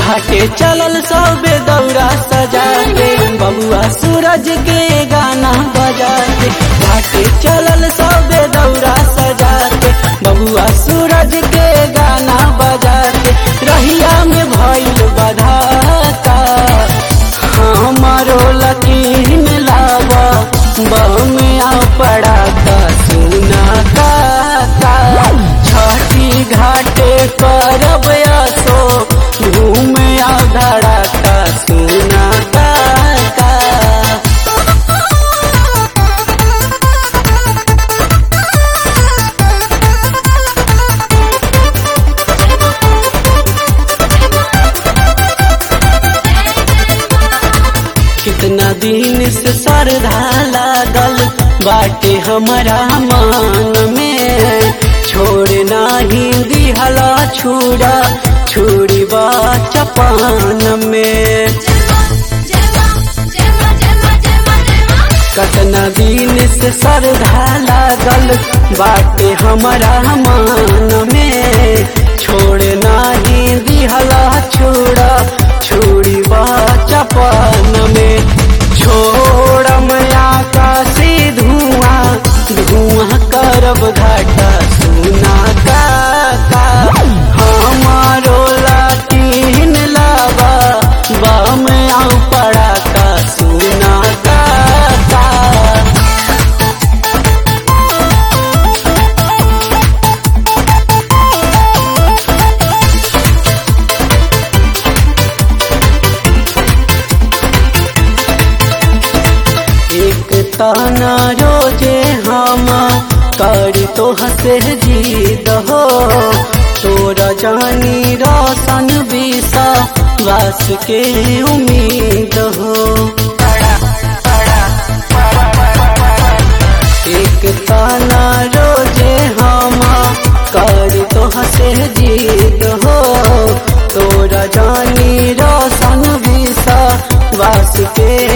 घाटे चलल सबे दौरा सजा के बबुआ सूरज के गाना बजा के घाटे चलल सबे दौरा सजा के बबुआ सूरज के गाना बजा के रहिया में भइल बधाता हमारो लकीन लावा बमिया पड़ा का सुना का का छठी घाटे करब असो घूमे धड़ा का सुना का का कितना दिन से श्रद्धा लागल बाटे हमारा मान में छोड़ नाही दिहला छुड़ा छुड़ी बा चपान में कतना दिन से श्रद्धा लागल बाटे हमारा मान में छोड़ नाही दिहला छुड़ा छुड़ी बा चपान में छोड़ मया काशी धुआं धुआं करब घाटा सुना का का हमारो लाटीन लाबा बाम आऊ पड़ा का सुना का का एक ताना रोजे हम करी तो हसे जीद हो तोरा जानी रोशन बीसा वास के उम्मीद हो एक ताना रोजे हम करी तो हसे जीद हो तोरा जानी रोशन बीसा वास के